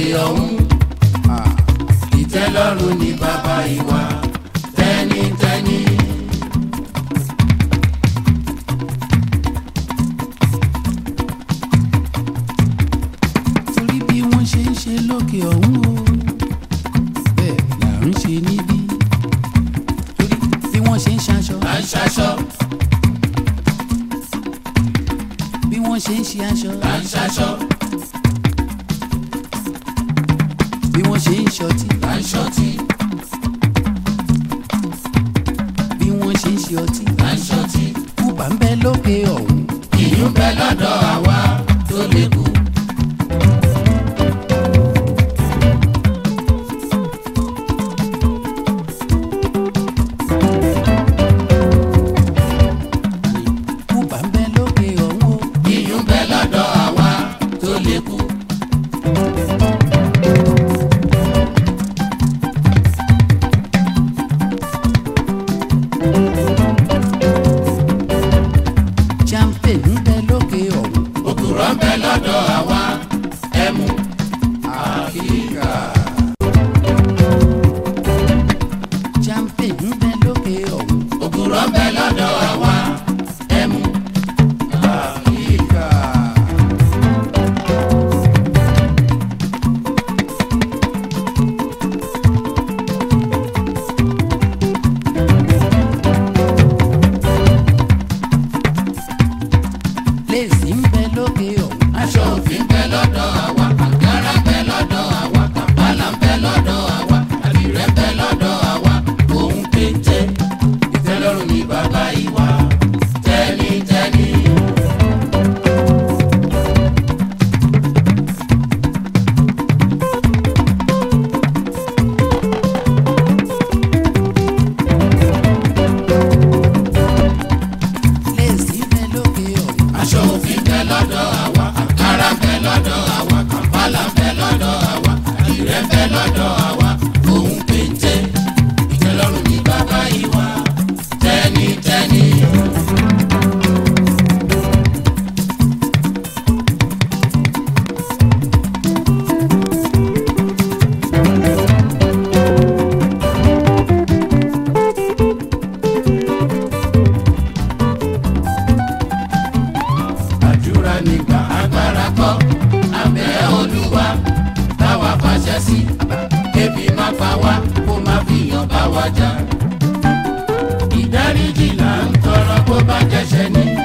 ọ̀hún ìtẹ́lọ́rùn ní bàbá ìwà tẹ́nitẹ́ni. torí bí wọ́n ṣe ń ṣe lókè ọ̀hún o bẹ́ẹ̀ là ń ṣe níbí torí bí wọ́n ṣe ń ṣaṣọ à ń ṣaṣọ bí wọ́n ṣe ń ṣe aṣọ à ń ṣaṣọ bí wọ́n ṣe ń ṣọtí à ń ṣọtí bí wọ́n ṣe ń ṣe ọtí à ń ṣọtí. kúbà ń bẹ lókè ọ̀hún ìyún bẹ lọ́dọ̀ àwa tó lè kú. kúbà ń bẹ lókè ọ̀hún o ìyún bẹ lọ́dọ̀ àwa tó lè kú. champagne ń bẹ lókè ọ̀hún òkúrọ̀ ń bẹ lọ́dọ̀ àwa ẹmu àkíkà. champagne ń bẹ lókè ọ̀hún òkúrọ̀ ń bẹ lọ́dọ̀ àwa ẹmu àkíkà. léèsì ń bẹ lókè ọ̀hún aṣọ òfin bẹ lọ́dọ̀ àwa àǹkárá bẹ lọ́dọ̀ àwa kàmpálà ń bẹ lọ́dọ̀ àwa àdìrẹ bẹ lọ́dọ̀ àwa òun péńté ìtẹ́lọ́rùn ní bàbá ìwà tẹ́nitẹ́ni. léèsì ń bẹ lókè ọ̀hún aṣọ òfin bẹ lọ́dọ̀ àwa àǹkárá bẹ lọ́dọ̀ àwa kàmpálà bẹ lọ́dọ̀ àwa àdìrẹ bẹ lọ́dọ̀ àwa òun péńté ìtẹ́lọ́rùn ní bàbá ìwà tẹ́nitẹ́ni. àdúrà nígbà agbára kọ́ abẹ́ olúwa táwa fàṣẹ sí kébi má pa wá kó má fìyàn bá wa jà. ìdáríjì là ń tọrọ kó bá jẹ́ṣẹ̀ ní